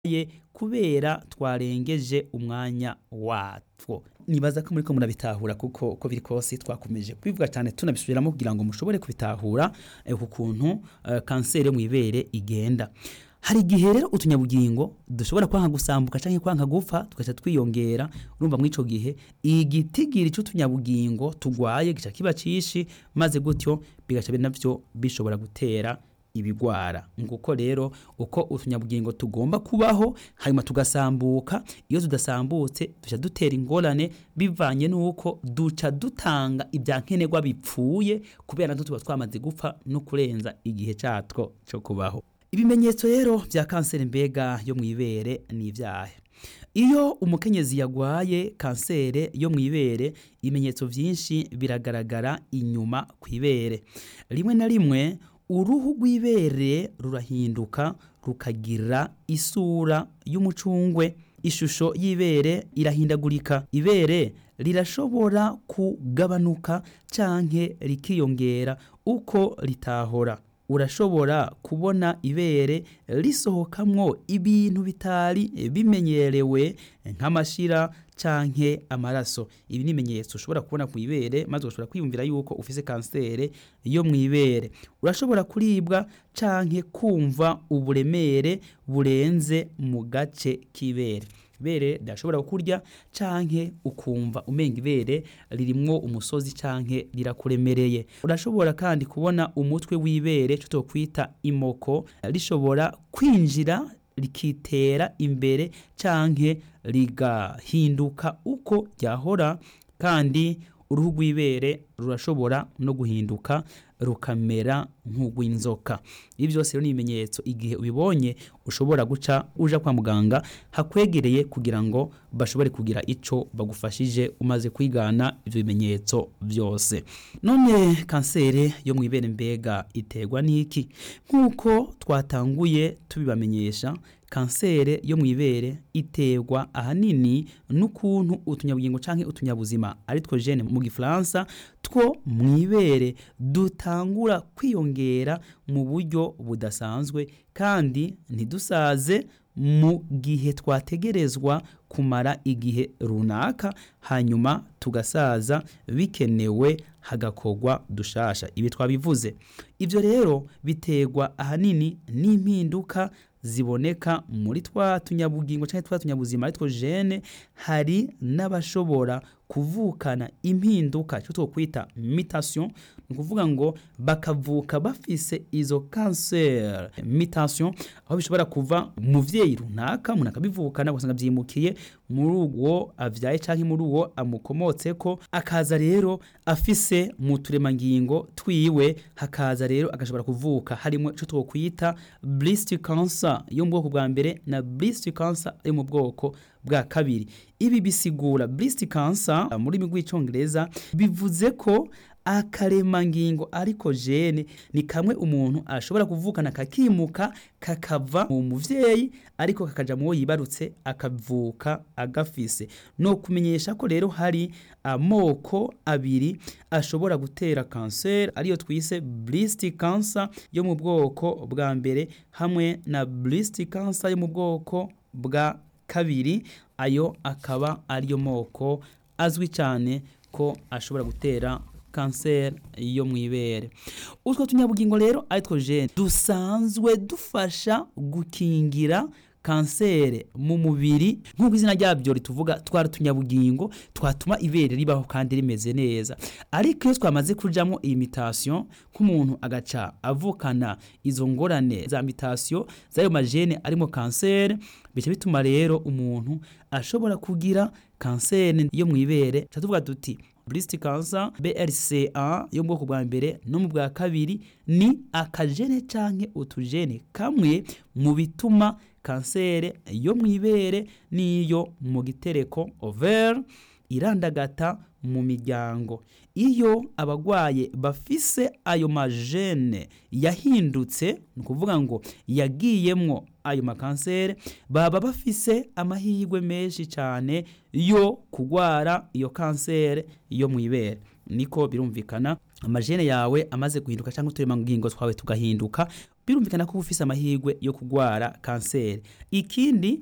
ye kubera twarengeje umwanya watwo nibaza ko muriko murabitahura kuko uko biri kose twakomeje kubivuga cyane tunabisubiramo kugira ngo mushobore kubitahura eh, ku kuntu eh, kanseri yo mw'ibere igenda hari igihe rero utunyabugingo dushobora kwanka gusambuka canke kwanka gupfa tugaca twiyongera urumva muri ico gihe igitigiri c'utunyabugingo tugwaye gica kiba cishi maze gutyo bigaca navyo bishobora gutera ibigwara nguko rero uko utunyabugingo tugomba kubaho hanyuma tugasambuka iyo tudasambutse duca dutera ingorane bivanye n'uko duca dutanga ibya nkenerwa bipfuye kubera natwo tuba twamaze gupfa no kurenza igihe catwo co kubaho ibimenyetso rero vya kanseri mbega yo mw'ibere ni ivyahe iyo umukenyezi yagwaye kansere yo mw'ibere ibimenyetso vyinshi biragaragara inyuma kw'ibere rimwe na rimwe uruhu rw'ibere rurahinduka rukagira isura y'umucungwe ishusho y'ibere irahindagurika ibere rirashobora kugabanuka canke rikiyongera uko ritahora urashobora kubona ibere risohokamwo ibintu bitari bimenyerewe nk'amashira canke amaraso ibi ni ibimenyetso ushobora kubona ku ibere maze ugashobora kwiyumvira yuko ufise kansere yo mw'ibere urashobora kuribwa canke kumva uburemere burenze mu gace k'ibere ibere rirashobora kukurya canke ukumva umenga ibere ririmwo umusozi canke rirakuremereye urashobora kandi kubona umutwe w'ibere cyo twokwita imoko rishobora kwinjira rikitera imbere canke rigahinduka uko ryahora kandi uruhu rw'ibere rurashobora no guhinduka rukamera nk'urw'inzoka ibi byose rero ni ibimenyetso igihe ubibonye ushobora guca uja kwa muganga hakwegereye kugira ngo bashobore kugira ico bagufashije umaze kwigana ivyo bimenyetso byose none kansere yo mw'ibere mbega iterwa n'iki nk'uko twatanguye tubibamenyesha kansere yo mw'ibere iterwa ahanini n'ukuntu utunyabugingo canke utunyabuzima ari two gene mu gifaransa two mw'ibere dutangura kwiyongera mu buryo budasanzwe kandi ntidusaze mu gihe twategerezwa kumara igihe runaka hanyuma tugasaza bikenewe hagakorwa dushasha ibi twabivuze ivyo rero biterwa ahanini n'impinduka ziboneka muri twa tunyabugingo cyangwa twa tunyabuzima ari two gene hari n'abashobora kuvukana impinduka cyo twokwita mutation ni ukuvuga ngo bakavuka bafise izo cancer mutation aho bishobora kuva umuvyeyi runaka umuntu akabivukana ugasanga vyimukiye muri uwo avyaye canke muri uwo amukomotseko akaza rero afise mu turemangingo twiwe hakaza rero agashobora kuvuka harimo ico twokwita breast cancer yo mu bwoko bwa mbere na breast cancer yo mu bwoko bwa kabiri ibi bisigura breast cancer muri rurimi rw'icongereza bivuze ko akaremangingo ariko jene ni kamwe umuntu ashobora kuvukana kakimuka kakava mu muvyeyi ariko kakaja mu wo yibarutse akavuka agafise no kumenyesha ko rero hari amoko abiri ashobora gutera kanseri ariyo twise breast cancer yo mu bwoko bwa mbere hamwe na breast cancer yo mu bwoko bwa kabiri ayo akaba ariyo moko azwi cyane ko ashobora gutera kanseri yo mw'ibere utwo tunyabugingo rero aritwo gene dusanzwe dufasha gukingira kanseri mu mubiri nk'uko izina ryabyo rituvuga twari utunyabugingo twatuma ibere ribaho kandi rimeze neza ariko iyo twamaze kujamo iyi mutation nk'umuntu agaca avukana izo ngorane za mutation z'ayo majene arimo kanseri bica bituma rero umuntu ashobora kugira kanseri yo mw'ibere tuvuga tuti breast cancer BRCA yo mu bwoko bwa mbere no mu bwa kabiri ni akajene canke utujene kamwe mu bituma kansere yo mw'ibere n'iyo mu gitereko ovaire irandagata mu miryango iyo abagwaye bafise ayo majene yahindutse ni ukuvuga ngo yagiyemwo ayo makansere baba bafise amahirwe menshi cyane yo kugwara iyo kansere yo mw'ibere niko birumvikana amajene yawe amaze guhinduka cyangwa uturemangingo twawe tugahinduka birumvikana ko uba ufise amahirwe yo kurwara kanseri ikindi